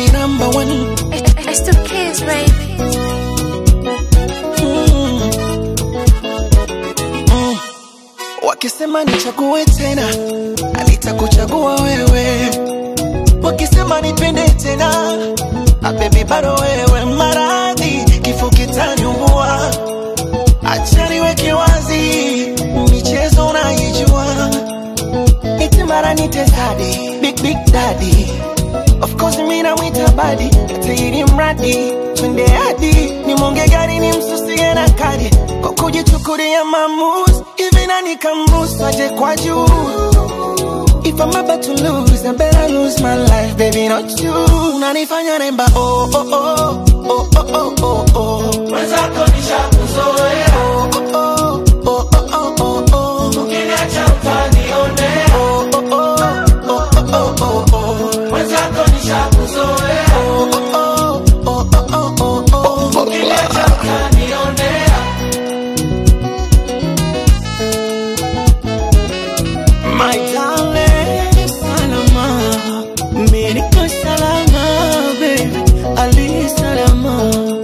me number one. It's the kids, baby. Mm. Mm. Wakisema nichague tena, nitakuchagua wewe. Wakisema nipende tena, ah, baby bado wewe. Maradhi kifo kitaniua, acha niweke wazi, michezo unaijua, eti mara nite daddy, big big daddy Of course mimi namwita badi tairi mradi twende hadi ni mwonge gari ni msusie na kadi kwa kujichukulia maamuzi hivi nani kamruhusu aje kwa juu If I'm about to lose, I better lose my life, baby, not you. Unanifanya remba, oh, oh, oh, oh, oh, oh, oh, oh. Mwenzako nishakuzoea. Oh, oh, oh, oh, oh, oh, oh. Ukiniacha utanionea. Oh, oh, oh, oh, oh, oh, oh, oh. Mwenzako nishakuzoea. Oh, oh, oh, oh, oh, oh, oh. Ukiniacha utanionea. My darling, salama, mimi niko salama, baby, ali salama.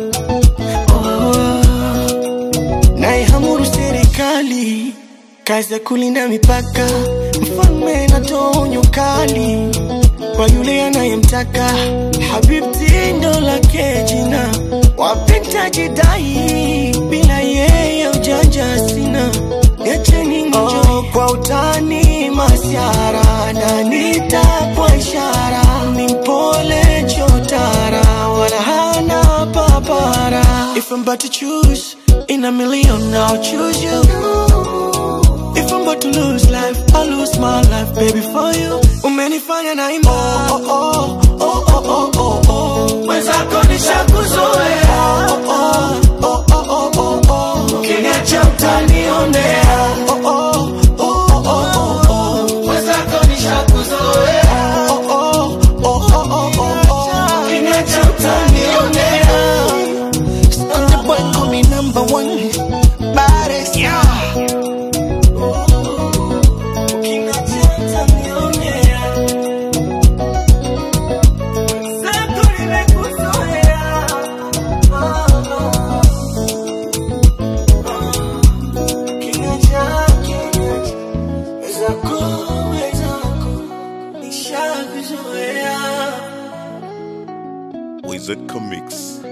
Oh, naihamuru serikali, kazi ya kulinda mipaka, mfalme natoa onyo kali kwa yule anayemtaka. Habibti ndo lake jina, wapenda jidai, bila yeye ujanja sina Niacheni oh, kwa utani masiara na nitapwa ishara ni mpole chotara wala hana papara If I'm about to choose in a million I'll choose you If I'm about to lose life I'll lose my life baby for you Umenifanya na ima oh, oh, oh, oh, oh, oh, oh. Mwenzako nishakuzoea oh, oh, oh, oh, oh, oh, oh. Ukiniacha utanionea oh, oh, oh, oh, oh, oh, oh. Mwenzako nishakuzoea oh, oh, oh, oh, oh, oh, oh. Ukiniacha utanionea Stunner boy call me number one Baddest yeah. Ukiniacha utanionea Mwenzako nimekuzoea oh, oh. Wizard Comics.